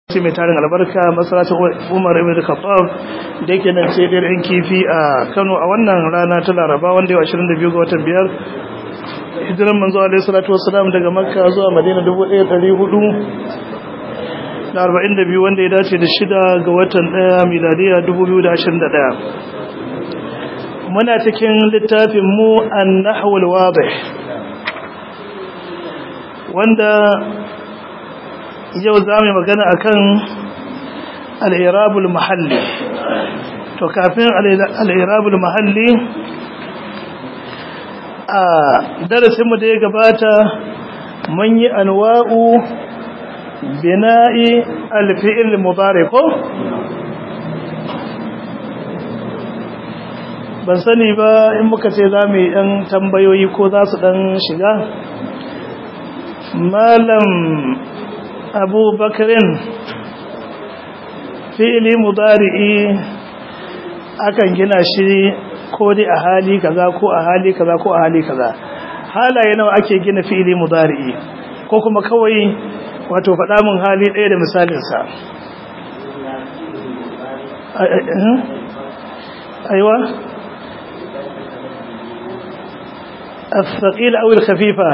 sai mai tarin albarka masarautar umar ibn khattab da yake nan ce ɗin kifi a kano a wannan rana ta laraba wanda yau 22 ga watan biyar hijiran manzo alaihi salatu wassalam daga makka zuwa madina 1400 da 42 wanda ya dace da shida ga watan ɗaya miladiya 2021 muna cikin littafin mu an-nahwul wadih wanda yau za mu magana akan al'irabul mahalli to kafin al'irabul mahalli a darasinmu da ya gabata mun yi anwa'u bina'i alfi'il mudari ko ban sani ba in muka ce za mu yi ɗan tambayoyi ko za su ɗan shiga malam abu bakarin fi'ili mudari'i akan gina shi ko dai a hali kaza ko a hali kaza ko a hali kaza halaye nawa ake gina fi'ili mudari'i ko kuma kawai wato faɗa mun hali ɗaya da misalinsa aiwa الثقيل أو الخفيفة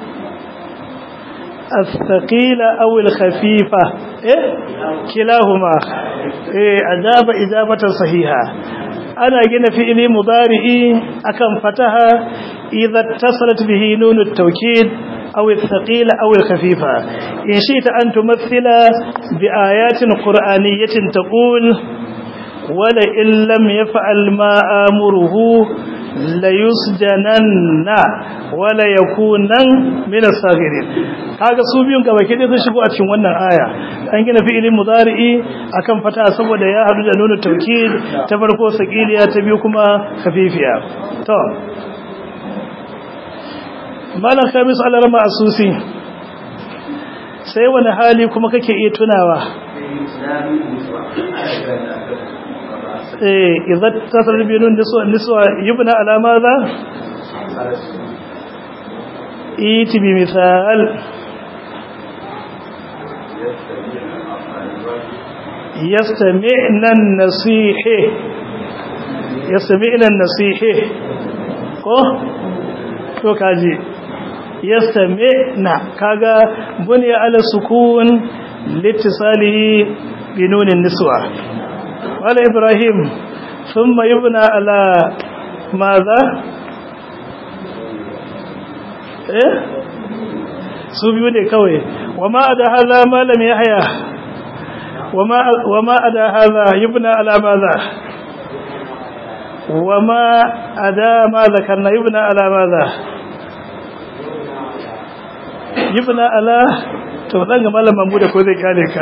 الثقيلة أو الخفيفة إيه؟ كلاهما إيه أجاب إجابة صحيحة أنا جينا في إلي مضارئي أكم فتها إذا اتصلت به نون التوكيد أو الثقيلة أو الخفيفة إن شئت أن تمثل بآيات قرآنية تقول ولئن لم يفعل ما آمره layusjananna wala yakunan min as-saghirin kaga su biyun gaba ke sun shigo a cikin wannan aya an gina fi'ilin mudari'i akan fata saboda ya hadu da nuna tawkid ta farko sakiliya ta biyu kuma khafifiya to malan khamis al-rama asusi sai wani hali kuma kake iya tunawa إذا اتصل بين النسوة النسوة يبنى على ماذا إيت بمثال يستمعن النصيح يستمعن النصيح ko to kaji yastami'na kaga bunya ala sukun litisalihi binunin niswa قال إبراهيم ثم يبنى على ماذا إيه سوبيوني كوي وما أدى هذا ما لم يحيا وما, وما أدى هذا يبنى على ماذا وما أدى ما ذكرنا يبنى على ماذا يبنى على تولنغ ما لم أمود كوذي كاليك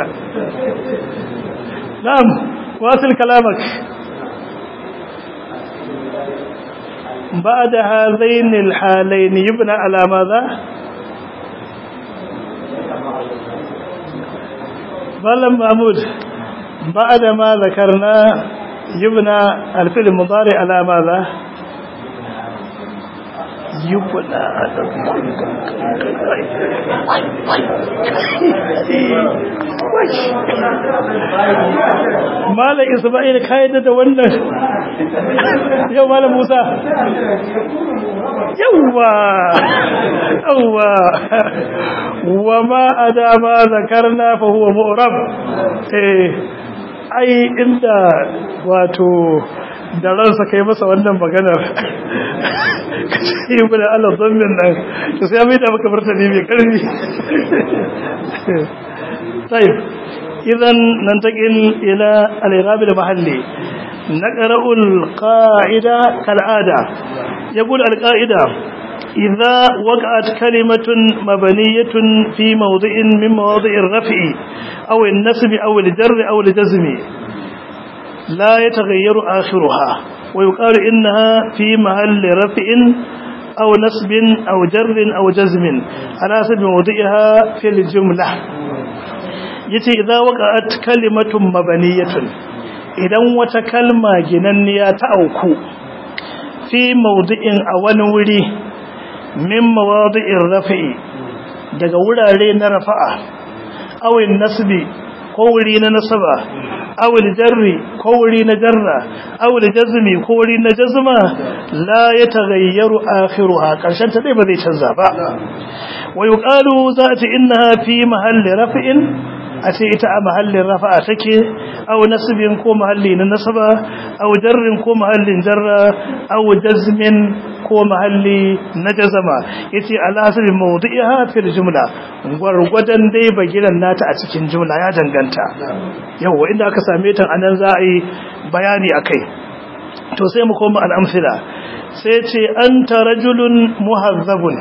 نعم واصل كلامك بعد هذين الحالين يبنى على ماذا بل محمود بعد ما ذكرنا يبنى الفعل المضارع على ماذا يبنى على Malam Isma'il ka yadda da wannan yau Malam Musa yawwa yawwa wa ma adama zakarna fa huwa mu'rab eh ai inda wato da ransa kai masa wannan maganar kace yi mana Allah zammin nan to sai mai da maka martani mai karfi طيب إذا ننتقل إلى الإراب المحلي نقرأ القاعدة كالعادة يقول القاعدة إذا وقعت كلمة مبنية في موضع من مواضع الرفع أو النسب أو الجر أو الجزم لا يتغير آخرها ويقال إنها في محل رفع أو نسب أو جر أو جزم على حسب موضعها في الجملة yace idza waqa'at kalimatun mabaniyatun idan wata kalma ginanniya ta auku fi mawdi'in a wani wuri min mawadi'ir rafi'i daga wurare na rafa'a awin nasbi ko wuri na nasaba aw jarri ko wuri na jarra aw jazmi ko wuri na jazma la yataghayyaru akhiruha karshen ta dai ba zai canza ba wa yuqalu zati innaha fi mahalli raf'in a ce ita a mahallin rafa'a take aw nasbin ko mahalli na nasaba aw jarrin ko mahallin jarra aw jazmin ko mahalli na jazama yace ala hasbi mawdi'iha fil jumla gwargwadon dai bagiran nata a cikin jumla ya danganta yawa inda aka same ta anan za a yi bayani akai to sai mu koma al-amsila sai ce anta rajulun muhazzabun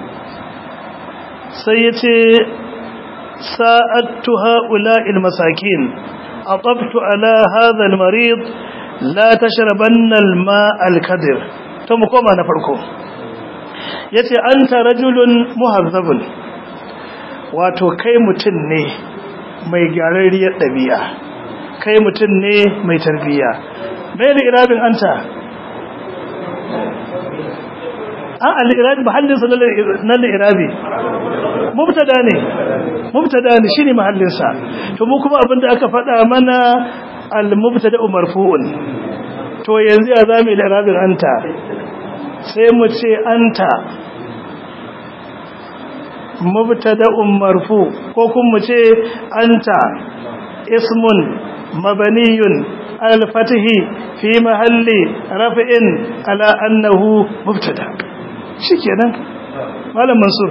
sai yace ساءدت هؤلاء المساكين أطبت على هذا المريض لا تشربن الماء الكدر ثم كما نفركم yace anta rajulun muhazzabun wato kai mutun ne mai gyararriyar dabi'a kai mutun ne mai tarbiya mai da irabin anta an al-irabi mahallin sa na irabi mubtada ne mubtada ne shine mahallin sa to mu kuma abinda aka faɗa mana al-mubtada marfu'un to yanzu ya zamu da irabin anta sai mu ce anta mubtada marfu ko kuma mu ce anta ismun mabaniyun al-fatihi fi mahalli raf'in ala annahu mubtada shikenan malam mansur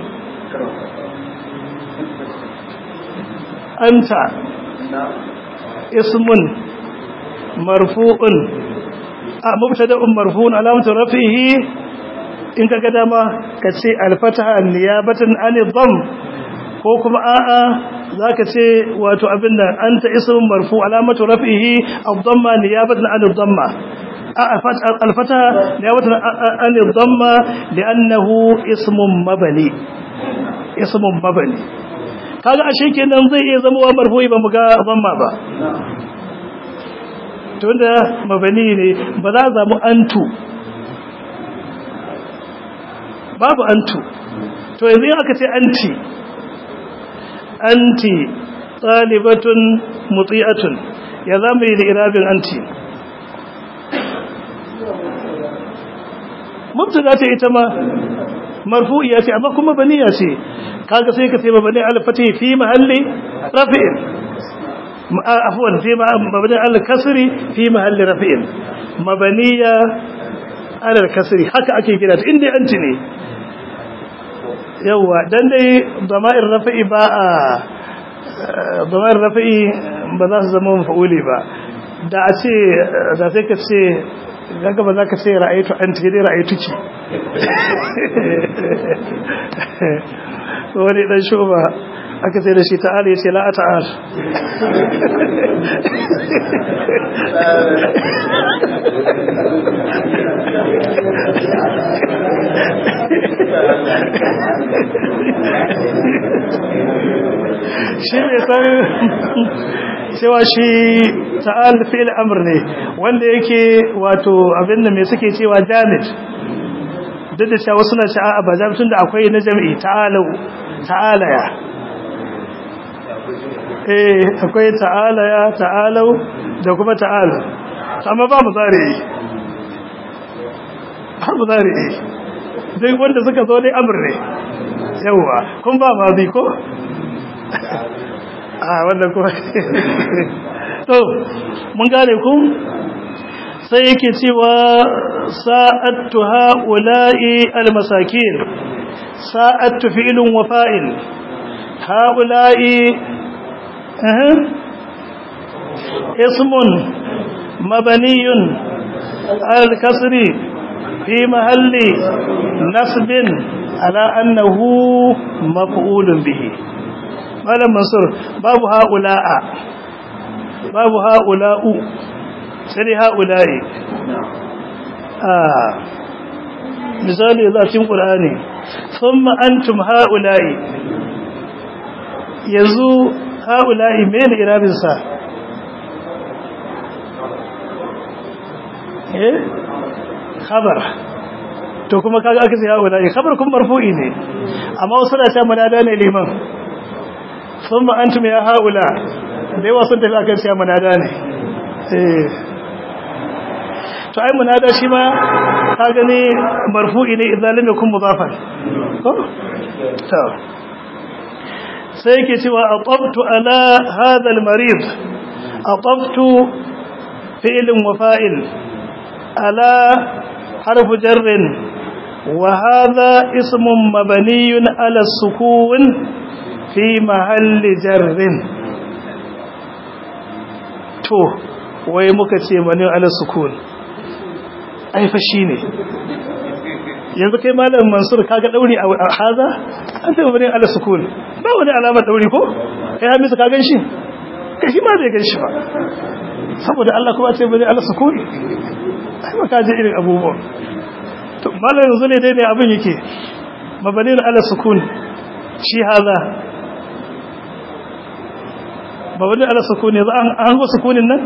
anta ismun marfu'un a mubtada'un marfu'un alamatu rafihi in kaga dama kace al-fataha niyabatan an dham ko kuma a'a zaka ce wato abinda anta ismun marfu alamatu rafihi ad-dhamma niyabatan an ad-dhamma الفتح نيابة عن الضمة لأنه اسم مبني اسم مبني kaga ashe kenan zai iya zama wa marfu'i ba mu ga dhamma ba tunda mabani ne ba za za mu antu babu antu to yanzu in aka ce anti anti talibatun muti'atun ya zamu yi da irabin anti mubtada ce ita ma marfu'iya ce amma kuma baniya ce kaga sai ka ce mabani al-fatih fi mahalli rafi'in afwan fi mabani al-kasri fi mahalli rafi'in mabaniya al-kasri haka ake kira ta inda anti ne yawa dan dai dama'ir rafi'i ba a dama'ir rafi'i ba za su zama mafa'uli ba da a ce da sai ka ce daga ba za ka ce ra'aitu an ce dai ra'aitu ki wani dan shoba aka sai da shi ta'ala ya ce la ta'al shi ne san cewa shi ta'al fi'il amr ne wanda yake wato abinda me suke cewa jamid duk da cewa suna ce a'a ba jamid tunda akwai na jami'i ta'alu ta'alaya eh akwai ta'alaya ta'alu da kuma ta'alu amma ba muzari har muzari dai wanda suka zo dai amr ne yawa kun ba mazi ko a wannan kuma to mun gane ku sai yake cewa sa'attu ha'ula'i almasakin sa'attu fi'lun wa fa'il ha'ula'i eh ismun mabaniyun al-kasri fi mahalli nasbin ala annahu maf'ulun bihi malam mansur babu ha'ula'a babu ha'ula'u sai dai ha'ula'i a misali za cikin ƙulani sun ma'antum ha'ula'i yanzu ha'ula'i mai da irabinsa eh khabar to kuma kaga aka sai ha'ula'i khabar kun marfu'i ne amma wasu da ta manada ne liman sun ma'antum ya ha'ula da yawa sun tafi akan cewa munada ne eh to ai munada shi ma ka gani marfu'i ne idan lam yakun mudafan ko to sai yake cewa atabtu ala hadha al-marid atabtu fi'l wa fa'il ala harf jar wa hadha ismun mabniyun ala sukun fi mahalli jar to wai muka ce mani ala sukun ai fa shine yanzu kai malam mansur kaga dauri a haza an taɓa bane ala sukun ba wani alamar dauri ko kai hamisu ka gan shi kai shi ma bai gan shi ba saboda Allah kuma ce bane ala sukun ai ba ka ji irin abubuwan to malam yanzu ne dai ne abin yake mabalin ala sukun shi haza mabalin ala sukun yanzu an hango sukunin nan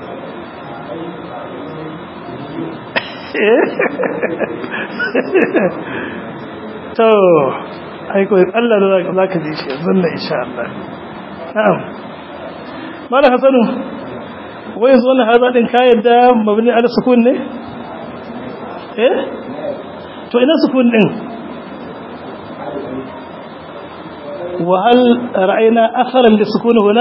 to aiko Allah da za ka ji shi yanzu na insha Allah na'am mala hasanu wai yanzu wannan haza din ka yadda mabni ala sukun ne eh to ina sukun din wa hal ra'ayna atharan lisukun huna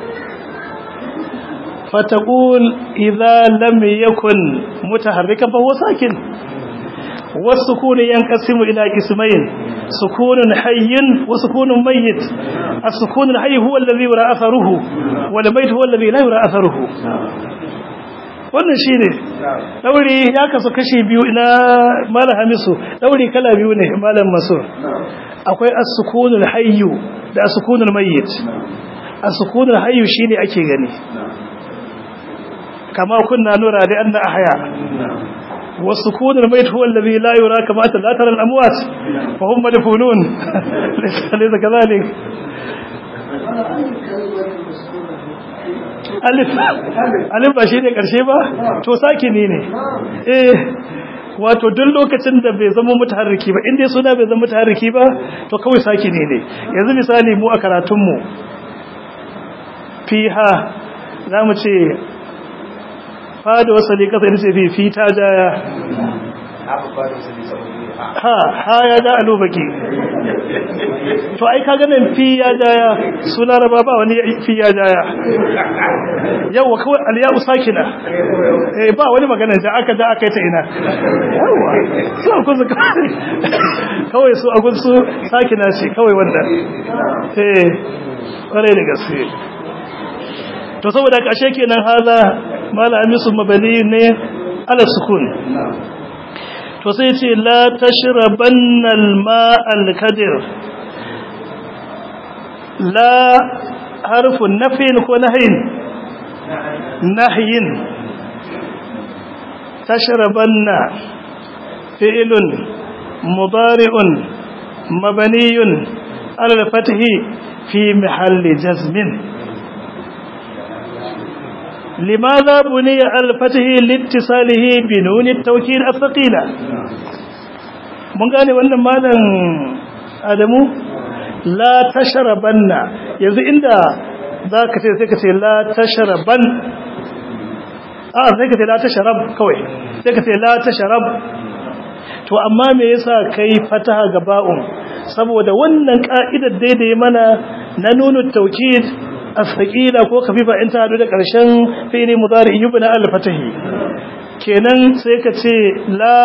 فتقول إذا لم يكن متحركا فهو ساكن والسكون ينقسم إلى قسمين سكون حي وسكون ميت السكون الحي هو الذي يرى أثره والميت هو الذي لا يرى أثره wannan shi ne ɗauri ya kasu kashi biyu ina malam hamisu ɗauri kala biyu ne malam masu akwai as-sukunul hayyu da as-sukunul mayyit as-sukunul hayyu shine ake gani كما كنا نرى لأن أحياء والسكون الميت هو الذي لا يرى كما لا ترى الأموات فهم مدفونون ليس كذلك alif alif ba shi ne ƙarshe ba to sakini ne eh wato duk lokacin da bai zama mutaharriki ba inda suna bai zama mutaharriki ba to kawai sakini ne yanzu misali mu a karatunmu fiha za mu ce fada wasali kasa ita ce fi fi ta jaya ha ha ya ja alubaki to ai ka ganin fi ya jaya su laraba ba wani fi ya jaya yawa kawai aliyu sakina eh ba wani magana da aka da aka yi ta ina yawa su a kusa kawai su a kusa sakina ce kawai wanda eh kwarai da gaske to saboda kashe kenan haza malami su mabani ne ala sukun to sai ce la tashrabanna al-ma'al kadir la harfu nafin ko nahyin nahyin tashrabanna fi'lun mudari'un mabniyun ala al-fathi fi mahalli jazmin لماذا بني الفتح لاتصاله بنون التوكيد الثقيلة mun gane wannan malam Adamu la tashrabanna yanzu inda zaka ce sai ka ce la tashraban a sai ka ce la tashrab kawai sai ka ce la tashrab to amma me yasa kai fataha ga ba'un saboda wannan ka'idar daidai mana na nunu tawkid asqila ko kafifa in ta hadu da ƙarshen fi'li mudari yubna al fatahi kenan sai ka ce la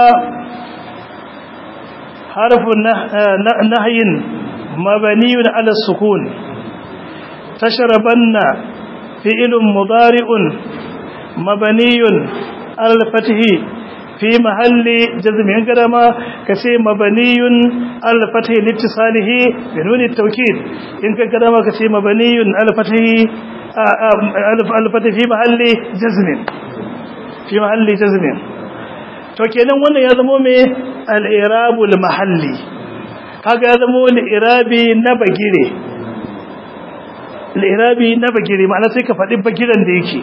harfu nahyin mabniyun ala sukun tashrabanna fi'lun mudari'un mabniyun ala fatahi fi mahalli jazmin kadama kace mabniyun al fathi litisalihi bi nun at-tawkid in ka kadama kace mabniyun al fathi al fathi fi mahalli jazmin fi mahalli jazmin to kenan wannan ya zama me al-i'rabul mahalli kaga ya zama al-i'rabi na bagire al-i'rabi na bagire ma'ana sai ka faɗi bagiran da yake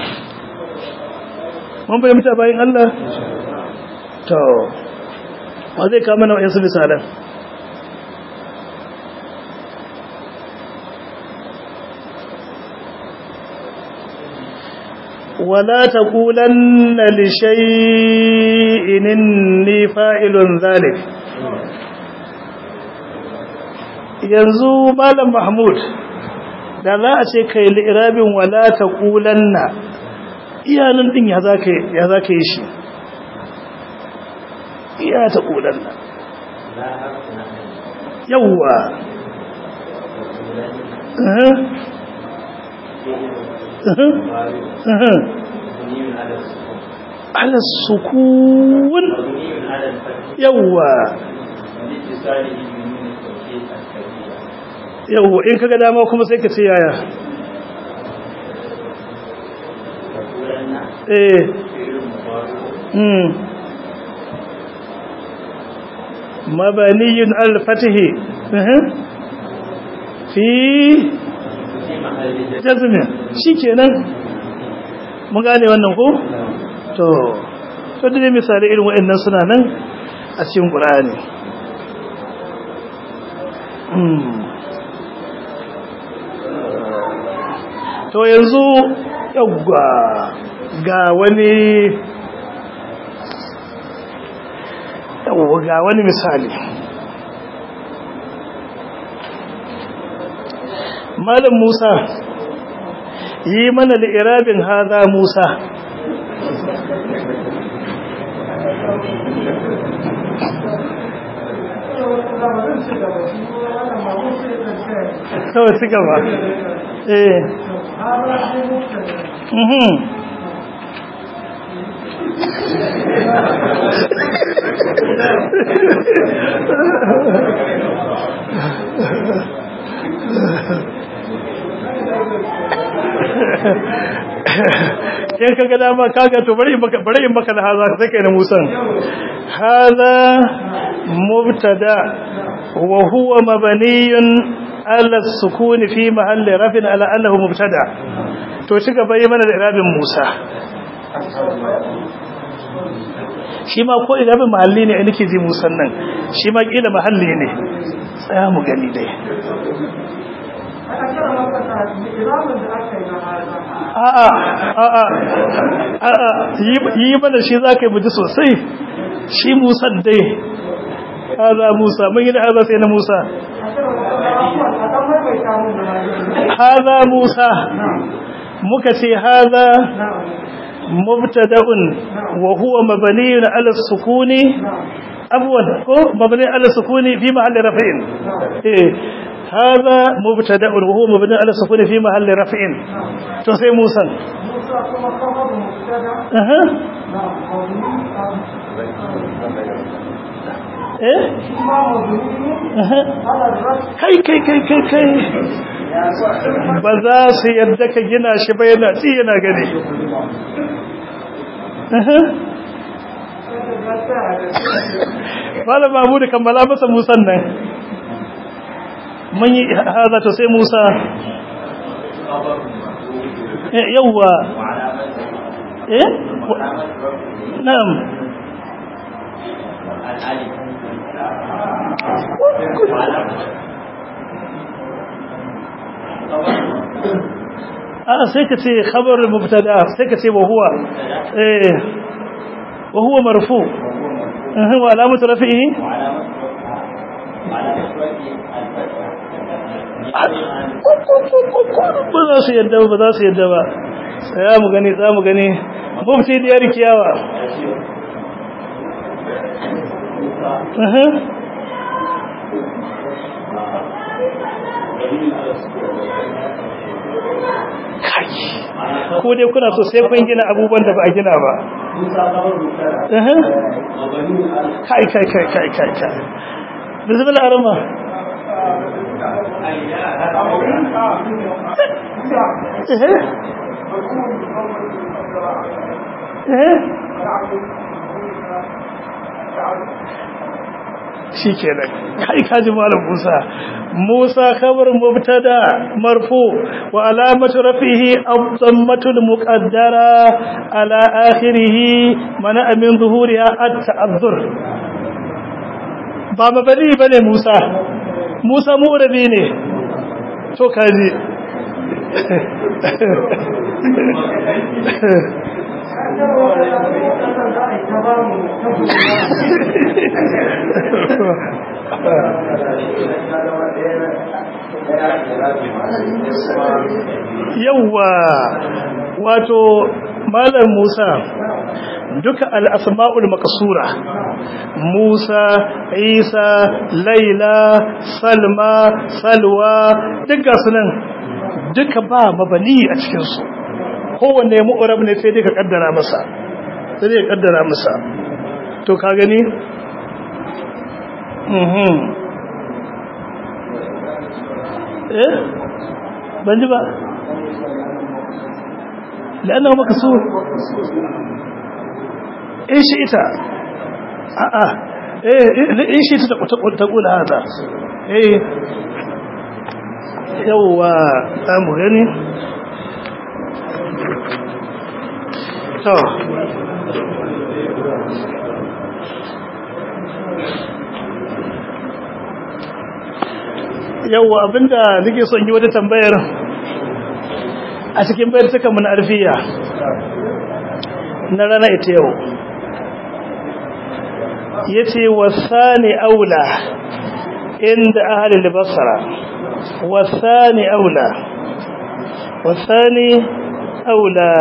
mun bayyana bayan Allah to wa zai kama na wayansu misalan ولا تقولن لشيء إني فاعل ذلك yanzu malam mahmud da za a ce kai li'irabin wala taqulanna iyanan din ya zaka ya zaka yi shi iya taqulanna yawwa على السكون يوا yau in kaga dama kuma sai ka ce yaya eh hmm mabaniyun al-fatih fi jazmin shikenan mun gane wannan ko to to da misali irin waɗannan suna nan a cikin Qur'ani to yanzu yawwa ga wani yawwa ga wani misali malam Musa yi mana li'irabin haza Musa kawai ci gaba eh mhm in kaga dama kaga to bari maka bari in maka da haza sai kai na musan haza mubtada wa huwa mabniyun ala sukuni fi mahalli rafin ala annahu mubtada to ci gaba yi mana da irabin musa shi ma ko irabin mahalli ne nake ji musan nan shi ma kila mahalli ne tsaya mu gani dai a'a a'a a'a yi mana shi za ka yi buji sosai shi musan dai haza musa mun yi da haza sai na musa haza musa muka ce haza mubtada'un wa huwa mabniyun ala sukuni abwan ko mabni ala sukuni fi mahalli raf'in eh هذا مبتدا وهو مبني على السكون في محل رفع تو سي موسى موسى كما خبر مبتدا اها eh ما مبني aha على الرفع kai kai kai kai kai ba za su yadda ka gina shi ba yana tsi yana gani aha malama abu da kammala masa musan nan mun yi haza to sai musa Eh, yawwa eh na'am a sai ka ce khabar mubtada sai ka ce wa huwa eh wa huwa marfu eh wa alamatu rafihi ba za su yadda ba za su yadda ba tsaya mu gani za mu gani mufti diyar kiyawa Aha. kai ko dai kuna so sai kun gina abubuwan da ba a gina ba Aha. kai kai kai kai kai kai bismillah arama eh eh shi kenan kai kaji malam Musa Musa khabar mubtada marfu wa alamatu rafihi ad-dammatu al-muqaddara ala akhirih mana min zuhuriha at-ta'azzur ba mabani bane Musa Musa mu'rabi ne to kaji yawwa wato malam Musa duka al'asma'ul makasura Musa Isa Laila Salma Salwa duka sunan duka ba mabani a cikinsu kowanne mu'urab ne sai dai ka kaddara masa sai dai ka kaddara masa to ka gani mhm eh ban ji ba لأنه مكسور إيش إتا آه آه إيه إيش إتا تقول, تقول هذا إيه يوا أم غني تو yawa abinda nake son yi wata tambayar a cikin bayar suka mun arfiya na rana ita yau ya ce wasani aula inda ahalin basara wasani aula wasani aula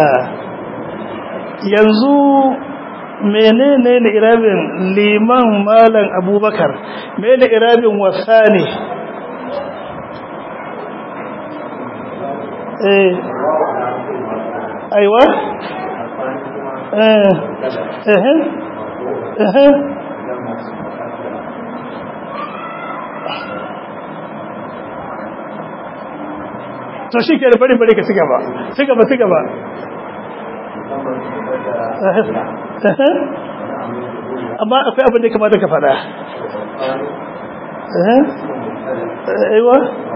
yanzu menene ne irabin liman malam abubakar mene irabin wasani eh aiwa eh eh eh to shi ke da bari bari ka ci gaba ci gaba ci gaba amma akwai abin da ya kamata ka fada aiwa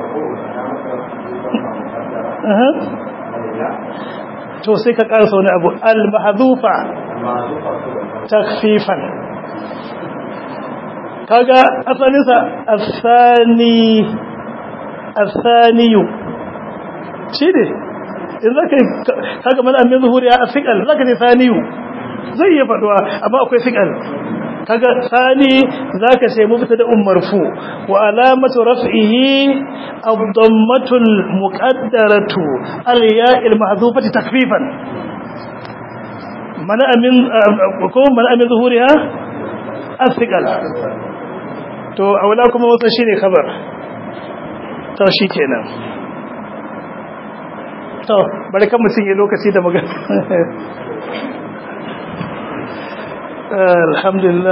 to sai ka karasa wani abu al-mahzufa takfifan kaga asalinsa asani asaniyu shi ne in zaka kaga mana amin zuhuri a sikal zaka ne saniyu zai iya faduwa amma akwai sikal kaga sani zaka ce mubtada marfu wa alamatu raf'ihi ad-dammatu al-muqaddaratu al-ya'il mahdhufati takfifan mana amin ko mana amin zuhuriha as-siqal to aula kuma wasa shine khabar to shikenan to bari kan mutun yi lokaci da magana alhamdulillah